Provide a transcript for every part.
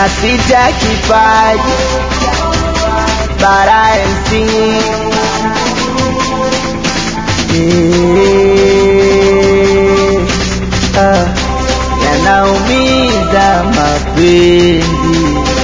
na sita kipaji bara MC Eh, ah, yanaumiza mapenzi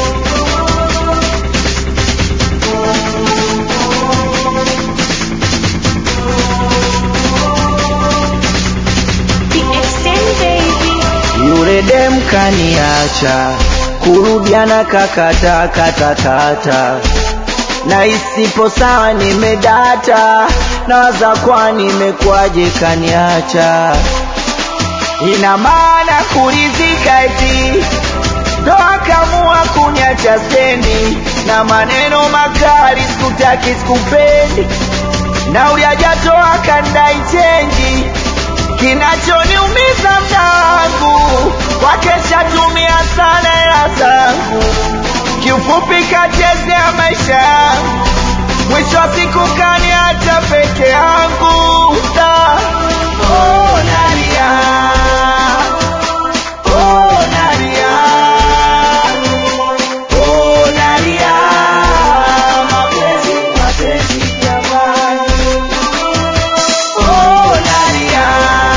The extend baby. yule dem kaniacha kurudiana kakata kata kata na isipo sawa nimedata nawaza kwa nimekwaje kaniacha ina maana kurizika eti ndo akamua kuniacha stendi na maneno makali sikutaki sikupendi na uliajatoa kandai chenji kinachoniumiza mda wangu wakesha tumia sana hela zangu kiufupi kachezea maisha yangu mwisho wa siku kaniacha peke yangu Da. Oh, nalia. Oh, nalia. Oh, nalia. Mapenzi, mapenzi jamani. Oh, nalia.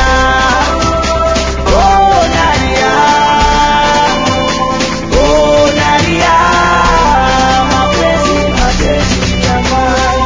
Oh, nalia. Oh, nalia. Mapenzi, mapenzi jamani.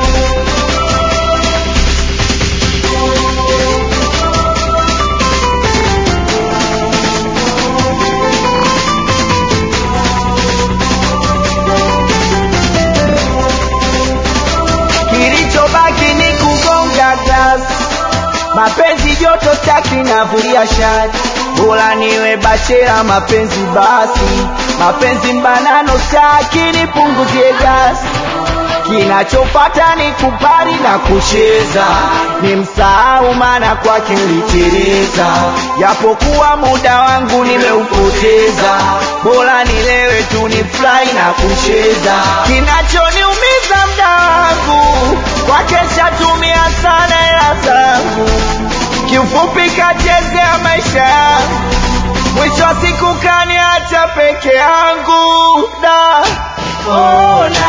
kilichobaki ni kugonga glasi mapenzi joto staki navulia shati bora niwe bachela mapenzi basi mapenzi mbanano staki nipunguzie gasi kinachopata ni kupari na kucheza ni msahau maana kwake niliteleza japokuwa muda wangu nimeupoteza bora nilewe tu ni fly na kucheza kinachoniumiza mda wangu kwake shatumia sana hela zangu kiufupi kachezea maisha yangu mwisho wa siku kaniacha peke yangu da oh,